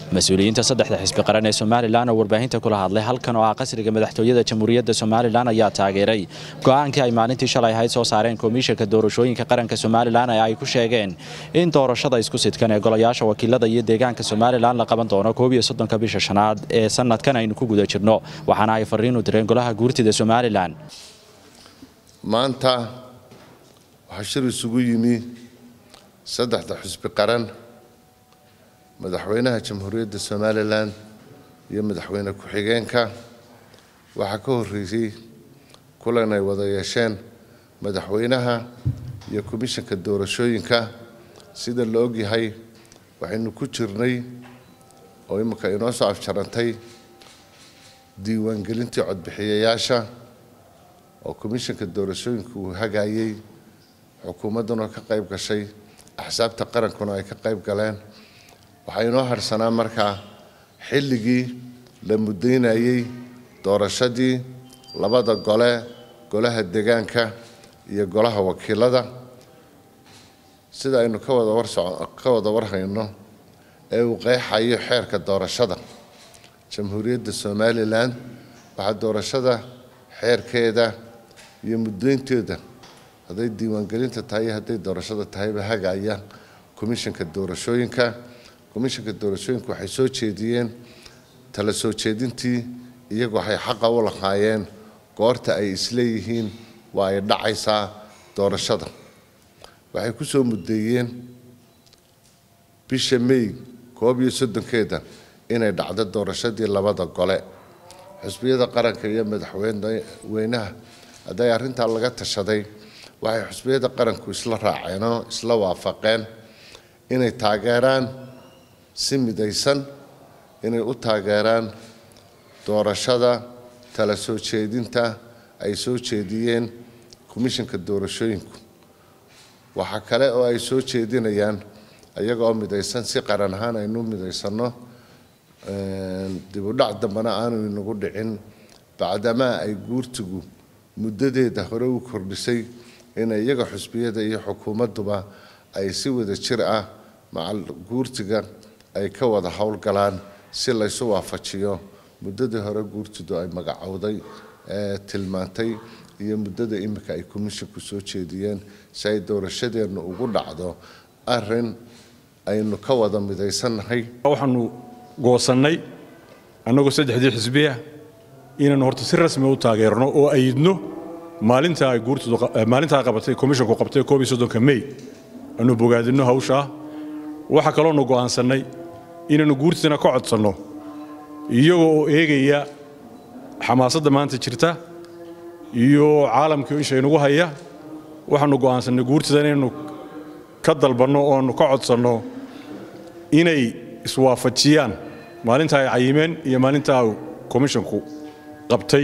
mas-uuliyiinta saddexda xisbi qaran ee somalilan oo warbaahinta kula hadlay halkan oo ah qasriga madaxtooyada jamhuuriyadda somalilan ayaa taageeray go'aankii ay maalintii shalay ahayd soo saareen komishanka doorashooyinka qaranka somalilan ee ay ku sheegeen in doorashada isku sidkan ee golayaasha wakiilada iyo deegaanka somalilan la qaban doono koob iyo soddonka bisha shanaad ee sanadkan aynu ku guda jirno waxaana ay fariin u direen golaha guurtida somalilan maanta waxaa shir isugu yimi saddexda xusbi qaran madaxweynaha jamhuuriyadda somalilan iyo madaxweyne ku-xigeenka waxaa ka horreysay kulan ay wada yeesheen madaxweynaha iyo komishanka doorashooyinka sida la ogyahay waxaynu ku jirnay oo imika inoo soo afjarantay diiwaangelintii codbixiyayaasha oo komishanka doorashooyinka uu hagayey xukuumadduna ka qayb gashay axsaabta qarankuna ay ka qayb galeen waxaa inoo harsanaa markaa xilligii la muddaynayey doorashadii labada gole golaha degaanka iyo golaha wakiilada sida aynu ka wada warka wada warhayno ee uu qeexayo xeerka doorashada jamhuuriyadda somalilan waxaa doorashada xeerkeeda iyo muddaynteeda hadday diiwaangelinta tahay iyo hadday doorashada tahayba hagaya komishanka doorashooyinka komishanka doorashooyinka waxay soo jeediyeen tala soo jeedintii iyagu waxay xaqa u lahaayeen goorta ay isleeyihiin waa ay dhacaysaa doorashada waxay ku soo muddeeyeen bisha may koob iyo soddonkeeda inay dhacdo doorashadii labada gole xusbiyada qaranka iyo madaxweynaha hadday arrintaa laga tashaday waxay xusbiyada qaranku isla raaceenoo isla waafaqeen inay taageeraan si midaysan inay u taageeraan doorashada tala soo jeedinta ay soo jeediyeen komishanka doorashooyinku waxaa kale oo ay soo jeedinayaan iyaga oo midaysan si qaran ahaan aynu midaysanno dibudhac dambena aanu inagu dhicin bacdamaa ay guurtigu muddadeeda hore u kordhisay inay iyaga xusbiyada iyo xukuumadduba ay si wada jir ah macal guurtiga ay ka wada howlgalaan si laysu waafajiyo muddadii hore guurtidu ay magacowday ee tilmaantay iyo muddada imika ay komishinku soo jeediyeen si ay doorashadeennu ugu dhacdo arin aynu ka wada midaysannahay waxaanu goosannay annagoo saddexdii xisbiya inaannu horta si rasmi u taageerno oo ayidno maalinta ay guurtidu maalintaa qabatay komishinku qabtay koob iyo soddonka may aanu bogaadinno hawshaa waxaa kaloonu go'aansannay inaannu guurtidana ka codsanno iyagoo oo eegaya xamaasadda maanta jirta iyo caalamkii ishaynugu haya waxaannu go'aansannay guurtida inaynu ka dalbanno ooannu ka codsanno inay iswaafajiyaan maalinta ay cayimeen iyo maalintaa komishinku qabtay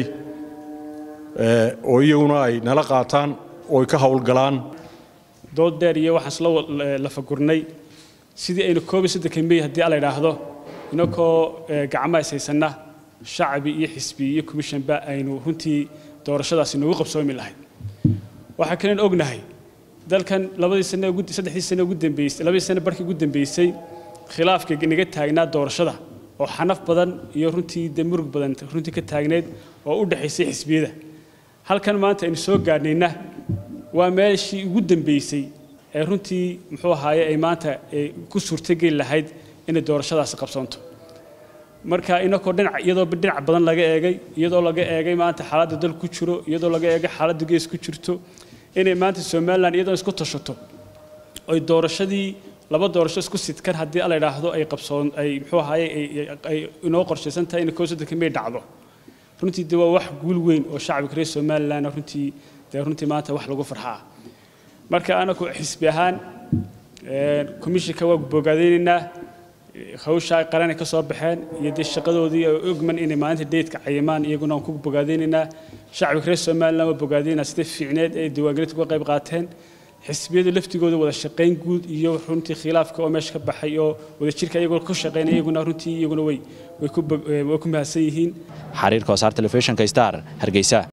oo iyaguna ay nala qaataan oo ay ka howlgalaan dood dheer iyo waxaan isla lafagurnay sidii aynu koob iyo soddonka mey haddii ala idhaahdo inakoo gacmaha is haysanna shacbi iyo xisbi iyo komishanba aynu runtii doorashadaasi noogu qabsoomi lahayd waxaa kalen ognahay dalkan labadii sane saddexdii sane ugu dambeysay labadii sane barkii ugu dambeysay khilaafka naga taagnaa doorashada oo xanaf badan iyo runtii dee murug badan runtii ka taagneed oo u dhexaysay xisbiyada halkan maanta aynu soo gaadhnayna waa meeshii ugu dambeysay ee runtii muxuu ahaaye ay maanta ku suurtogeli lahayd inay doorashadaasi qabsoonto marka inakoo dhinac iyadoo dhinac badan laga eegay iyadoo laga eegay maanta xaaladda dal ku jiro iyadoo laga eegay xaaladda gees ku jirto inay maanta somalilan iyadoo isku tashato oy doorashadii laba doorasho isku sidkan haddii ala idhaahdo ay qabsoon ay muxuu ahaaye ay inoo qorshaysan tahay in koob soddonka may dhacdo runtii de waa wax guul weyn oo shacabka reer somalilan runtii dee runtii maanta wax lagu farxaa marka anaku xisbi ahaan komishinka waa bogaadaynaynaa hawshaa qaranay ka soo baxeen iyo dee shaqadoodii ay ogman inay maalinta deydka cayimaan iyaguna aan ku bogaadaynaynaa shacabka reer somalilan waa bogaadaynaa sida fiicneed ay diiwaangelinta uga qayb qaateen xisbiyadu laftigooda wada shaqayn guud iyo runtii khilaafka oo meesha ka baxay oo wadajirka iyagoo ku shaqaynaya iyaguna runtii iyaguna way way ku mahadsan yihiin xariirka wasaar telefishinka star hargeysa